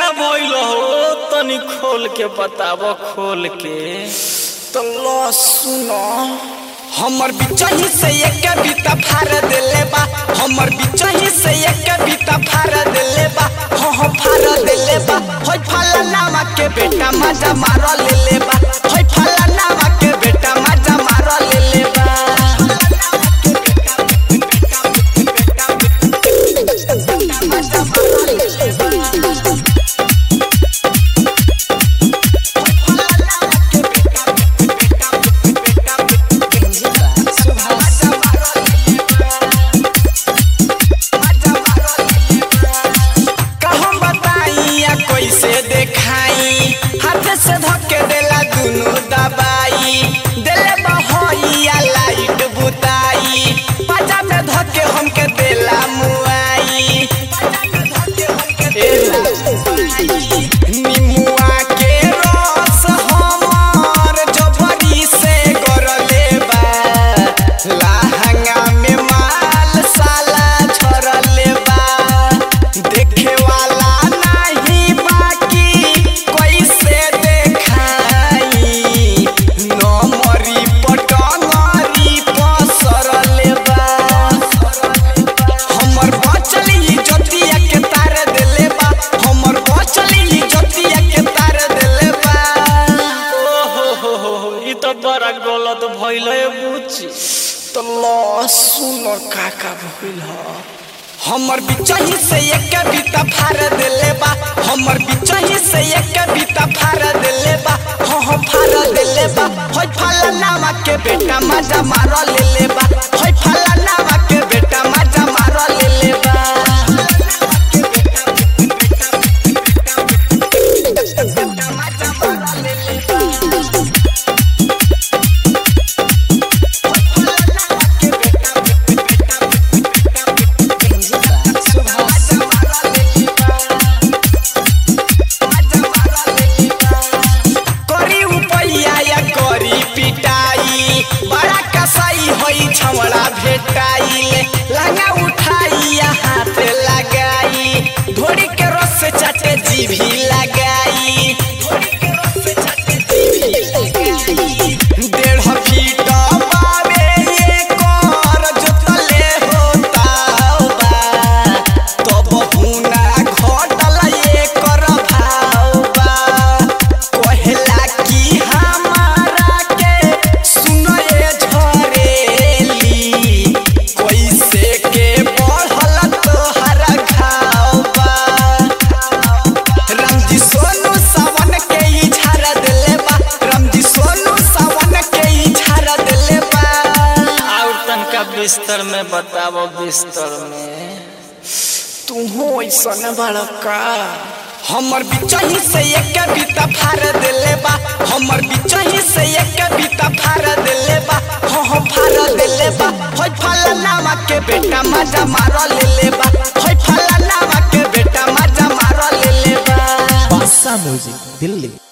भइल हो तनी खोल के बताब खोल के तो लो सुनो हमर बिचही से एक कविता फाड़ देले बा हमर बिचही से एक कविता फाड़ देले बा हो हो फाड़ देले बा होय फला नामा के बेटा मजा मार लेले बा होय फला नामा के बेटा मजा मार लेले बा कहम बताई या कैसे देखाई हाथ से धके देला दुनु दबाई देले बहइया लाइट बुताई पाजा में धके हमके देला मुआई निमुआ के रस हमर जबरी से गरले बा लहंगा में माल साला छरले बा देखे वाला नहीं बाकी कैसे देखाई नमरी पटंगरी पसरले बा हमर बचल इज्जतिया के तार देले बा हमर बचल इज्जतिया के तार देले बा ओहो हो हो हो ई तो बड़ा गलत भइल है बुची तो लो सुनो काका भइल ह हमर बिचही से एक कविता फाड़ देले बा हमर बिचही से एक कविता फाड़ देले बा हो हो फाड़ देले बा होय फला नामा के बेटा मजा मार लेले बा होय फला नामा के बेटा मजा मार लेले बा करी उपैया या करी पिटाई बड़ा कसाई होई छमड़ा भेटाई लंगा उठाई या हाथ लगाई धोड़ी के रस से चटे जीभी लगाई डेढ़ फीट बावे एकर जोतले होता बा तब हुना घटल एकर भाव बा कहेला कि हमारा के सुनए झरेली कैसे के बढ़ल तोहर घाव बा रामजी सोनू सावन के ई झाड़ देले बा रामजी सोनू सावन के ई झाड़ देले बा और तनका बिस्तर में बताब बिस्तर में तुहो ऐसन बड़का हमर बिचही से एक कविता फाड़ देले बा हमर बिचही से एक कविता फाड़ देले बा हो हो फाड़ देले बा होय फला नामा के बेटा मजा मार लेले बा होय फला नामा के बेटा मजा मार लेले बा बादशाह म्यूजिक दिल्ली